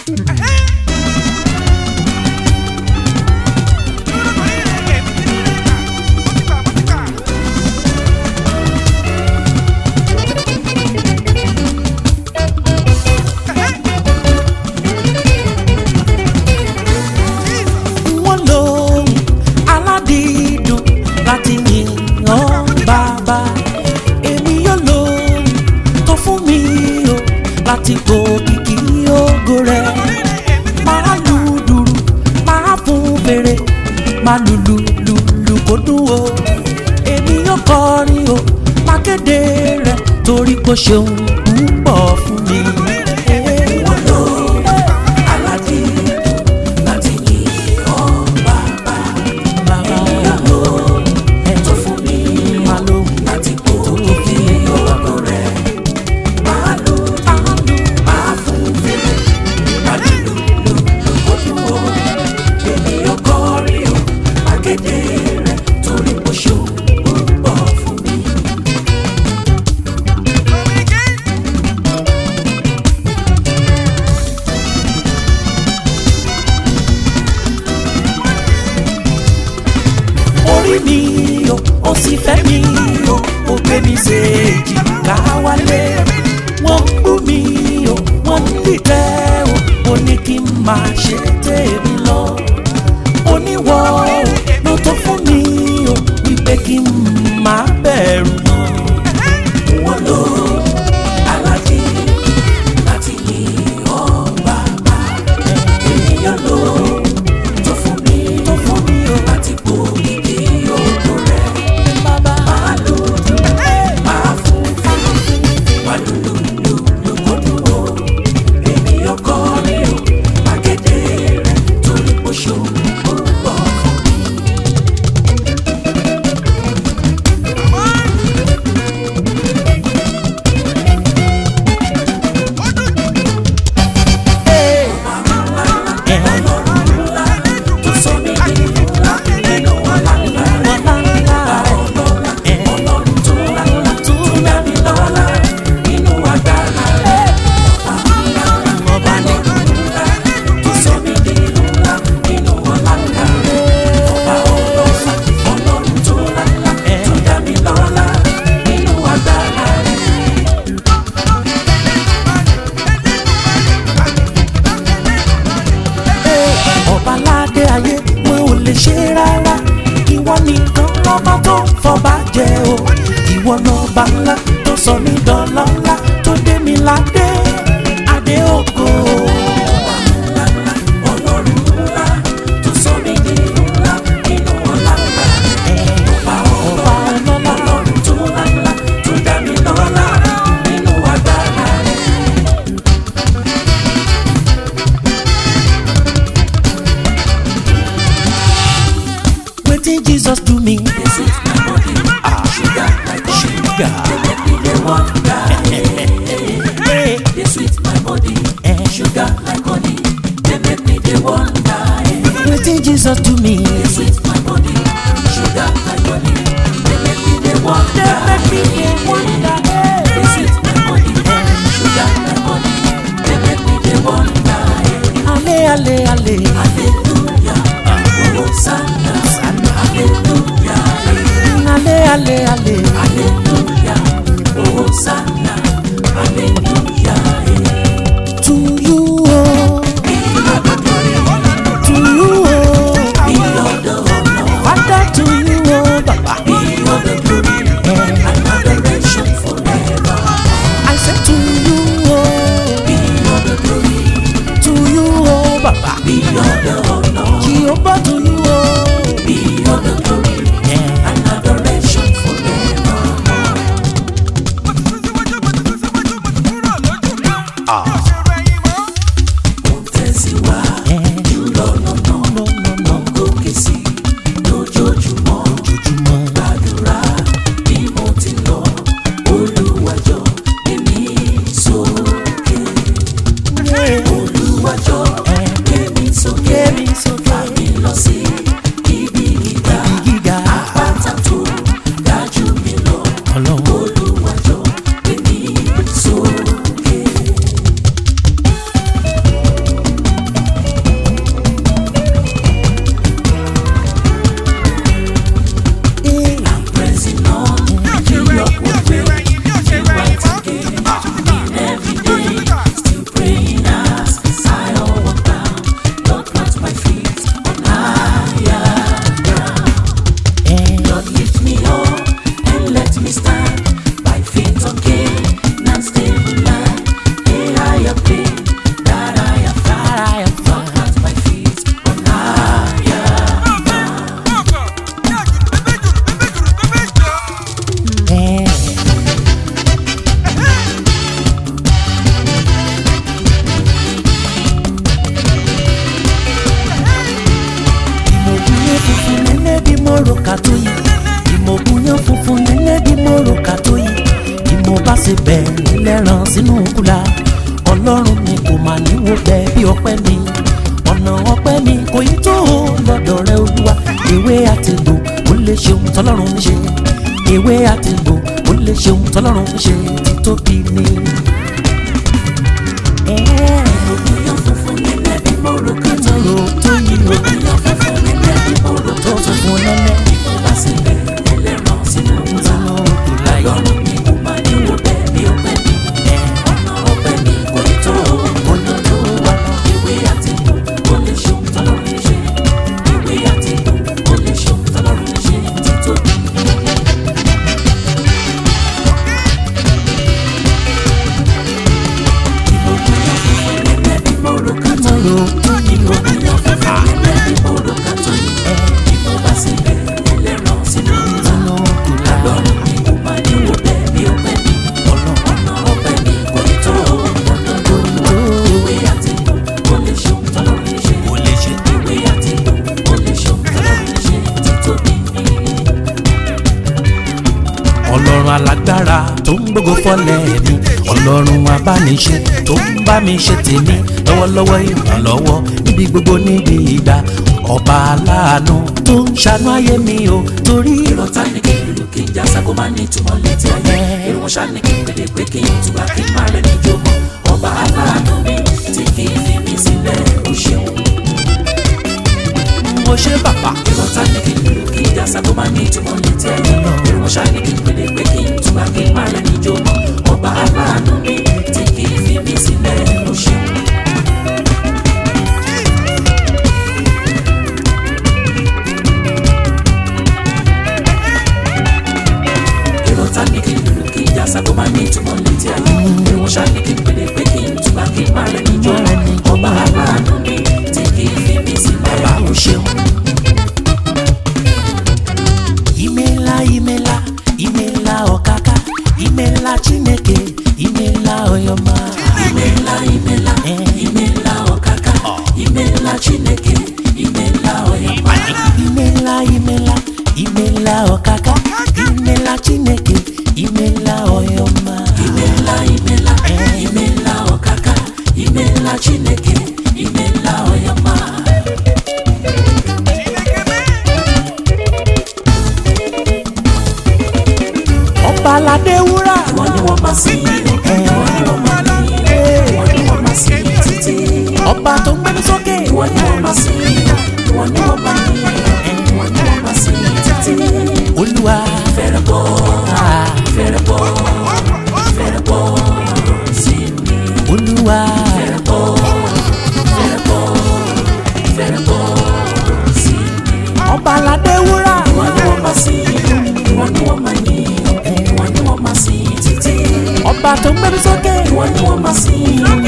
wọ́n lóhùn aládìídùn láti yìn ọ́ bàbá èmi yóò lóhùn tó fún mi o láti gbòkìkì ògo rẹ̀ máa lu dùrù máa fún fèrè máa lùlù lùlù kó dùn o èmi yóò kọrin o máa kéde rẹ̀ torí kò ṣeun púpọ̀ fún mi. Wọ́n lò aládìídùn láti yìn ọ́ bàbá. Bàbá Ìyàwó tó fún mi máa lóhùn láti kó kìkì ògo rẹ̀. Máa lò máa fún fèrè, máa lùlù lùlù kó dùn ó. Èmi yóò kọrin o, máa kéde rẹ̀ torí mo ṣeun púpọ̀ fún mi. orí mi o ó sì fẹ́ mi o ó gbé mi ṣe èjìká wálé wọ́n ń bú mi o wọ́n ń dìtẹ́ o ó ní kí n máa ṣe tèmi lọ oníwọ̀ o ló tó fún mi o wípé kí n máa bẹ̀rù mọ́. Wọ́n lò aládìídùn láti yìn ọ́ bàbá. Ènìyàn lò tó fún mi tó fún mi o láti kó kìkì ògo rẹ̀. bàbá Máa lò máa fún fún máa lùlù lùlù kó dùn ó. Ènìyàn kọrin o, máa kéde rẹ̀ torí mo ṣeun púpọ̀ fún mi. Tó sọ mí di ńlá nínú ọ̀la ńlá. Ọlọ́run tó lálá tó dá mi lọ́lá nínú agbára rẹ̀. Ọba nínú ńlá tó sọ mí di ńlá nínú ọ̀la ńlá rẹ̀. Ọba ọlọ́lá Ọlọ́run tó lálá tó dá mi lọ́lá nínú agbára rẹ̀. ọbaládé ayé wọn ò lè ṣe rárá ìwọ nìkan lọ́ba tó ń fọba jẹ o ìwọ lọ́ba ńlá tó sọ mí dọ́lọ́lá tó dé mi ládé adé ògo. Ọlọ́run ńlá tó sọ mí di ńlá nínú ọ̀la ńlá rẹ̀. Ọba ọba ọlọ́lá Ọlọ́run tó lálá tó dá mi lọ́lá nínú agbára rẹ̀. wetin jesus do me. This is my body, sugar like sugar. They make me dey wonder. Hey, They sweet my body, sugar like honey. They make me dey wonder. wetin jesus do me. They sweet my body, sugar like honey. They make me dey wonder. me dey wonder. They sweet my body, sugar like honey. They make me dey wonder. ale ale ale. Hallelujah, Hosanna, Hallelujah, ale ale ale. Hallelujah, Hosanna, Hallelujah. to you o. to you o. Be all the honor, father to you o baba. be all the glory, and adoration forever. I say to you o. Be all the glory, to you o baba. be all the honor, jehovah to you o. be all the glory, and adoration forever. Mo tẹ̀síwájú lọ́nà náà, mo gòkè sí lójoojúmọ́. Gbàdúrà bí mo ti lọ, Olúwàjọ èmi sókè. Olúwàjọ èmi sókè. Fà mí lọ sí ibi gíga. gíga. Àpáta tó ga jù mí lọ. ọlọ́run. Olúwàjọ èmi sókè. wo bẹ́ẹ̀ bí ọpẹ́ mi ọ̀nà ọpẹ́ mi kò yí tó o lọ́dọ̀ rẹ olúwa ewé àtìgbò ó lè ṣeun tọ́lọ́run ń ṣe ewé àtìgbò ó lè ṣeun tọ́lọ́run ń ṣe títóbi ni. Ènìyàn funfun nílẹ̀ bí mòrò kan tó yí. Mòrò tó yí o. Ènìyàn funfun nílẹ̀ bí mòrò tó kan tó yí. funfun nẹ́nẹ́ Ìfọwọ́ síbẹ̀ ẹlẹ́ran sínú ńlá. sínú kùláyà. Lọ́rùn mi kò máa ní wo bẹ́ẹ̀ bí ọpẹ́ mi. Ọ̀nà ọpẹ́ mi kò ní tó o. Ọ̀nà tó wà náà. Ìwé àti ìbò ó lè ṣeun tọ́lọ́run ń ṣe. Ìwé àti ìbò ó lè ṣeun tọ́lọ́run ń ṣe. Títóbi. Ìmọ̀kúnyà funfun nílẹ̀ bí mòrò kan tó yí. Mòrò tó yí o. Ìmọ̀kúnyà funfun nílẹ̀ bí mòrò kan tó yí. Ìfọwọ́ síbẹ̀ ẹlẹ́ran sínú ńlá. sínú kùláyà. Lọ́rùn mi kò máa ní wo bẹ́ẹ̀ bí ọpẹ́ mi. Ọ̀nà ọpẹ́ mi kò ní tó o. Dandan ló ń wá. Ìwé àti ìbò ó lè ṣeun tọ́lọ́run ń ṣe. Ó lè ṣe. Ìwé àti ìbò ó lè ṣeun tọ́lọ́run ń ṣe. Títóbi ni. ọlọ́run alágbára tó ń gbógo fọ́lẹ̀ mi ọlọ́run abániṣe tó ń bá mi ṣe tèmi lọ́wọ́lọ́wọ́ ìrànlọ́wọ́ níbi gbogbo níbi ìgbà ọba aláàánú tó ń ṣàánú ayé mi o torí Ìrọ̀tá ni kí n lù kí n jásá kó má ní ìtumọ̀ létí ayé. Èrò ṣá ni kí n pèlè pé kí n túbà kí n má rẹ̀ níjó mọ́. Ọba aláàánú mi tí kì í fi mí sílẹ̀ ó ṣeun. mo ṣe bàbá Ìrọ̀tá ni kí n lù kí n jásá kó má ní ìtumọ̀ létí ayé. Èrò ṣá ni kí n pèlè pé kí n túbà kí n má rẹ̀ níjó mọ́. Ọba aláàánú mi tí kì í fi mí sílẹ̀ ó ṣeun. Ìrọ̀tá ni kí n lù kí n jásá kó má ní ìtumọ̀ létí ayé. Èrò ṣá ni kí n pèlè pé kí n túbà kí n má rẹ̀ níjó mọ́. Ọba aláàánú mi tí kì í fi mí sílẹ̀ bá ó o ṣeun. ṣeun. imela imela imela ọ̀kàkà imela chineke imela ọyọma. Imela imela imela ọkaka imela Chineke imela ọyọma imela imela imela ọ̀kàkà imela chineke imela ọyọma. imela imela imela ọkaka imela Chineke imela ọyọma. ọba aládé wúrà. Wọ́n ní wọ́n máa sìn yín wọ́n ní wọ́n máa yìn wọ́n ní wọ́n máa sìn yín títí. ọba tó ń gbẹ́mí sókè. Wọ́n ní wọ́n máa sìn yín wọ́n ní wọ́n máa yìn wọ́n ní wọ́n máa sìn yín títí. olúwa. Fẹ́rẹ̀ bọ́ Ah, fẹ́rẹ̀ bọ́ fẹ́rẹ̀ bọ́ sí mi. olúwa. Fẹ́rẹ̀ bọ́ fẹ́rẹ̀ bọ́ fẹ́rẹ̀ bọ́ sí mi. ọba aládé wúrà. Wọ́n ní wọ́n máa sìn wọ́n ní wọ́n máa yìn wọ́n ní wọ́n máa sìn títí. ọba tó ń gbẹ́mí sókè. Wọ́n ní wọ́n máa sìn